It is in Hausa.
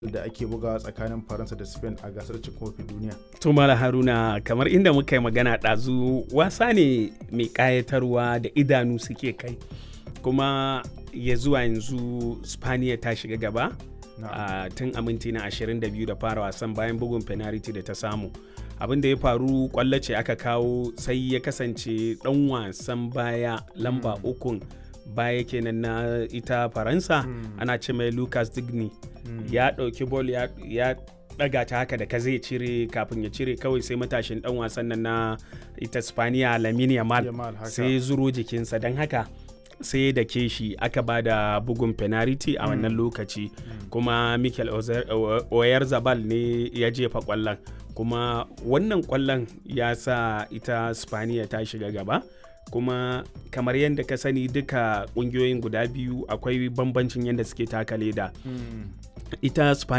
da ake bugawa tsakanin faransa da spain a gasar cin kofin duniya tumala haruna kamar inda muka yi magana ɗazu wasa ne mai ƙayatarwa da idanu suke kai kuma ya zuwa yanzu spaniya ta shiga gaba a tun a minti na 22 da fara wasan bayan bugun penalty da ta samu abin da ya faru kwallo ce aka kawo sai ya kasance dan wasan baya lamba ukun baya kenan na ita faransa ana ce mai lucas digny ya ɗauki bol ya ɗaga ta haka da ka zai cire kafin ya cire kawai sai matashin dan wasan nan na ita spaniya lamine yamal sai zuro jikinsa don haka sai da ke shi aka ba da bugun penalty a wannan lokaci kuma mikel oyar zabal ne ya jefa kwallon kuma wannan kwallon ya sa ita spaniya ta shiga gaba kuma kamar yadda ka sani duka kungiyoyin guda biyu akwai bambancin yadda suke taka leda ita